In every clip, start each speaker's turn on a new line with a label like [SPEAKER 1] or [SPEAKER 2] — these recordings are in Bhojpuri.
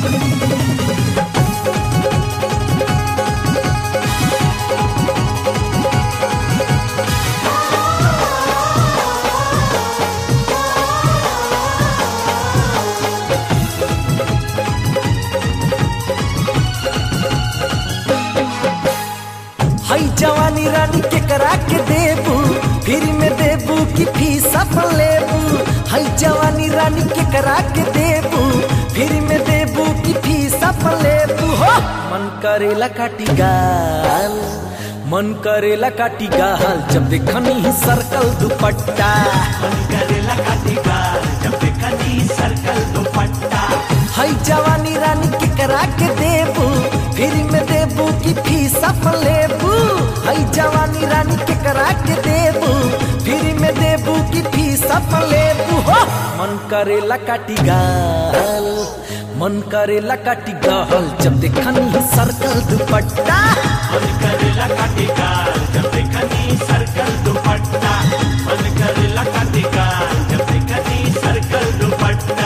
[SPEAKER 1] हई जवानी रानी के करा के देबू फिर में देबू की फीस अपन लेबू हई जवानी रानी के करा के देबू फिर में देबू की फीस अपन लेबू हो मन करेला काटी गाल मन करेला काटी गाल जब देखनी ही सर्कल दुपट्टा
[SPEAKER 2] करेला काटी गाल जब देखनी सर्कल दुपट्टा
[SPEAKER 1] हई जवानी रानी के करा के देबू फिर में देबू की फीस अपन लेबू हई जवानी रानी के करा के देबू फिर में देबू की फीस अपन लेबू हो मन करेला काटी गाल मन करेला काटी गाल जब देखनी ही सर्कल दुपट्टा
[SPEAKER 2] मन करेला काटी गाल जब देखनी सर्कल दुपट्टा मन करेला काटी गाल जब देखनी सर्कल दुपट्टा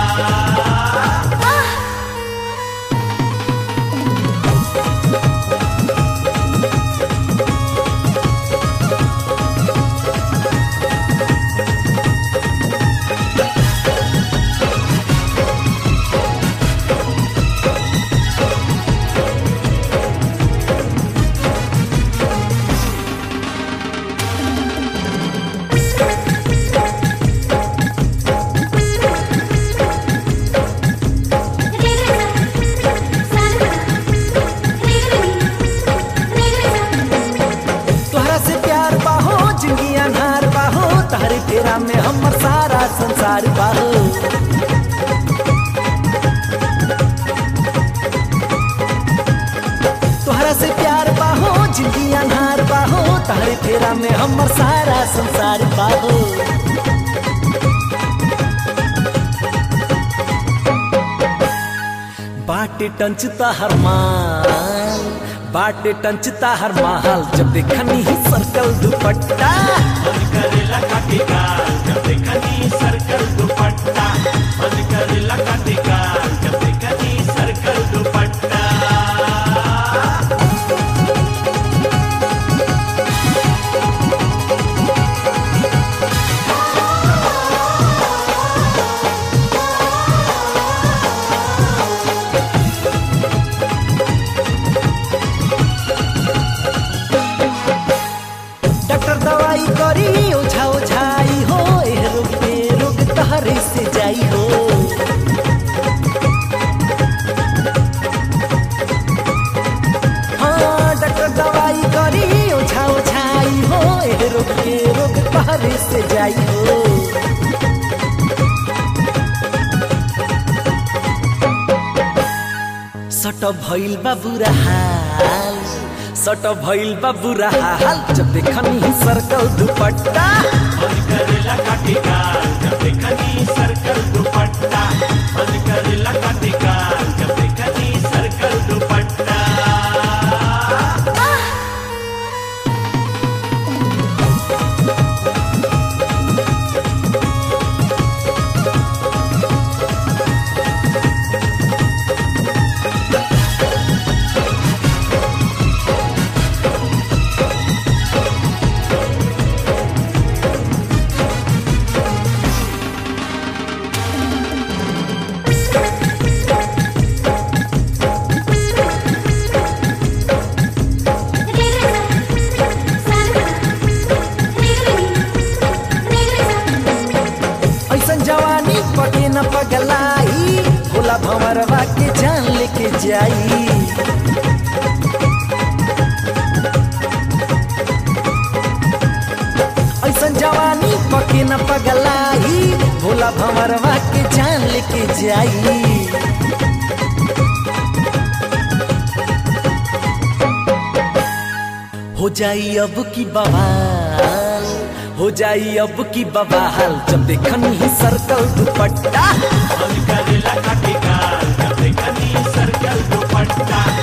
[SPEAKER 1] तोहरा से प्यार बाहो जिंदगी अनहार बाहो तारे तेरा में हमर सारा संसार बाहो तोहरा से प्यार बाहो जिंदगी अनहार बाहो तारे तेरा में हमर सारा संसार बाहो बाटे टंचता हर माल बाटे टंचता हर माल जब देखनी ही सर्कल दुपट्टा
[SPEAKER 2] मन करेला काटी गाल जब देखनी सर्कल दुपट्टा मन करेला काटी गाल जब देखनी सर्कल दुपट्टा
[SPEAKER 1] डॉक्टर दवाई करी ओझा ओझाई हो एह रोग पे रोग तहरे से जाई हो हाँ डॉक्टर दवाई करी ओझा ओझाई हो एह रोग के रोग तहरे से जाई हो सट भइल बा बुरा हाल सट भइल बा बुरा हाल जब देखनी ही सर्कल दुपट्टा
[SPEAKER 2] मन करेला काटी गाल जब देखनी सर्कल दुपट्टा मन करेला काटी गाल जब देखनी सर्कल दुपट्टा
[SPEAKER 1] ऐसन जवानी पटे न पगलाई भोला भंवरवा के जान लेके जाई ऐसन जवानी पके न पगलाई भोला भंवरवा के जान लेके जाई हो जाई अब की बवाल हो जाई अब की बवाल जब देखनी ही सर्कल दुपट्टा
[SPEAKER 2] मन करेला काटी गाल जब देखनी सर्कल दुपट्टा